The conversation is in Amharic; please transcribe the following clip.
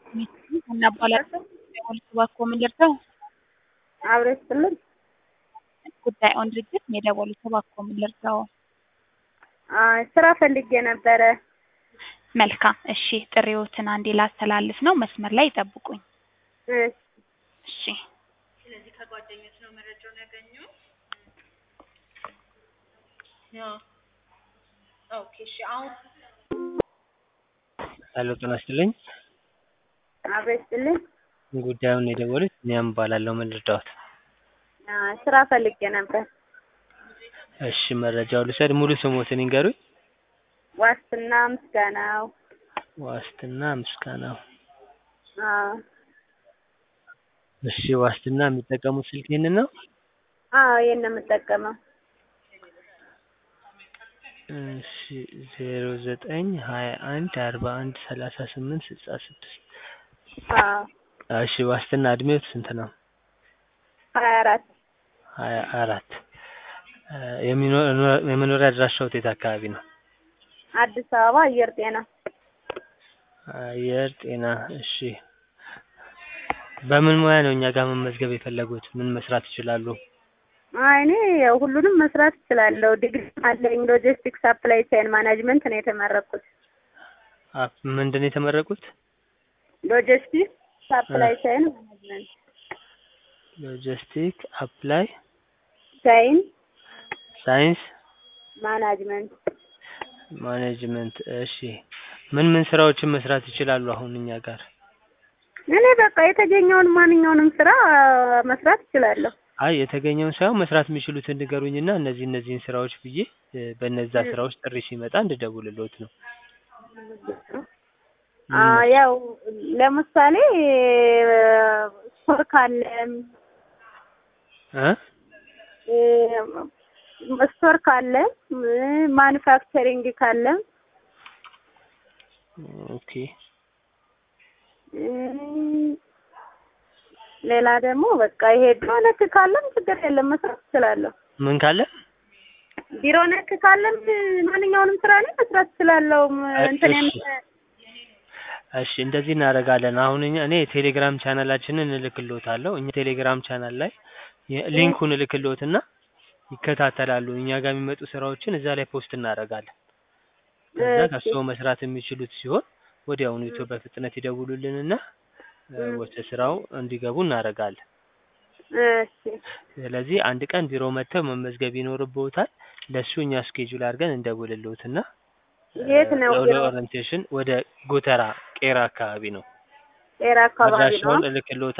እናባላለን እባክዎ ምን ልርዳው? አብሮ ይስጥልን። ጉዳይዎን ድርጅት ነው የደወሉት እባክዎ ምን ልርዳው? አይ ስራ ፈልጌ ነበረ። መልካም እሺ ጥሪዎትን አንዴ ላስተላልፍ ነው መስመር ላይ ይጠብቁኝ። እሺ እሺ ስለዚህ ከጓደኞች ነው መረጃውን ያገኘው? ኦኬ እሺ አሁን ሄሎ ጤና ይስጥልኝ። አብሮ ይስጥልን። ጉዳዩን የደወሉት ቢኒያም እባላለሁ። ምን ልርዳዎት? አይ ስራ ፈልጌ ነበር። እሺ መረጃው ልውሰድ። ሙሉ ስሞትን ይንገሩኝ። ዋስትና ምስጋናው። ዋስትና ምስጋናው። አዎ እሺ ዋስትና የሚጠቀሙት ስልክ ይህንን ነው? አዎ ይሄን ነው የምጠቀመው። እሺ ዜሮ ዘጠኝ ሀያ አንድ አርባ አንድ ሰላሳ ስምንት ስልሳ ስድስት አዎ እሺ ዋስትና እድሜዎት ስንት ነው? ሀያ አራት ሀያ አራት የመኖሪያ አድራሻዎት የት አካባቢ ነው? አዲስ አበባ አየር ጤና። አየር ጤና እሺ በምን ሙያ ነው እኛ ጋር መመዝገብ የፈለጉት? ምን መስራት ይችላሉ? አይ እኔ ያው ሁሉንም መስራት እችላለሁ። ዲግሪ አለኝ። ሎጂስቲክስ ሰፕላይ ቼን ማኔጅመንት ነው የተመረኩት። አፕ ምንድን ነው የተመረቁት? ሎጂስቲክስ ሰፕላይ ቼን ማኔጅመንት ሎጂስቲክ አፕላይ ቼን ሳይንስ ማናጅመንት ማኔጅመንት እሺ ምን ምን ስራዎችን መስራት ይችላሉ አሁን እኛ ጋር? እኔ በቃ የተገኘውን ማንኛውንም ስራ መስራት እችላለሁ። አይ የተገኘውን ሳይሆን መስራት የሚችሉትን ንገሩኝና እነዚህ እነዚህን ስራዎች ብዬ በነዛ ስራዎች ጥሪ ሲመጣ እንድደውልልዎት ነው። አ ያው ለምሳሌ ስቶር ካለ እ ስቶር ካለ ማኑፋክቸሪንግ ካለ ኦኬ ሌላ ደግሞ በቃ ይሄ ቢሮ ነክ ካለም ችግር የለም መስራት እችላለሁ። ምን ካለ ቢሮ ነክ ካለም ማንኛውንም ስራ ላይ መስራት እችላለሁ። እንትን እሺ እሺ እንደዚህ እናደርጋለን። አሁን እኛ እኔ የቴሌግራም ቻናላችንን እልክልዎታለሁ። እኛ ቴሌግራም ቻናል ላይ ሊንኩን እልክልዎትና ይከታተላሉ። እኛ ጋር የሚመጡ ስራዎችን እዛ ላይ ፖስት እናደርጋለን። ከዛ ከሰው መስራት የሚችሉት ሲሆን ወዲያውኑ ኢትዮ በፍጥነት ይደውሉልንና ወደ ስራው እንዲገቡ እናደርጋለን። እሺ ስለዚህ አንድ ቀን ቢሮ መጥተው መመዝገብ ይኖርብዎታል። ለሱ እኛ ስኬጁል አድርገን እንደውልልዎትና የት ነው ቢሮ? ለኦሪንቴሽን ወደ ጎተራ ቄራ አካባቢ ነው። ጤራ አካባቢ ነው። አድራሻውን እልክልዎታለሁ።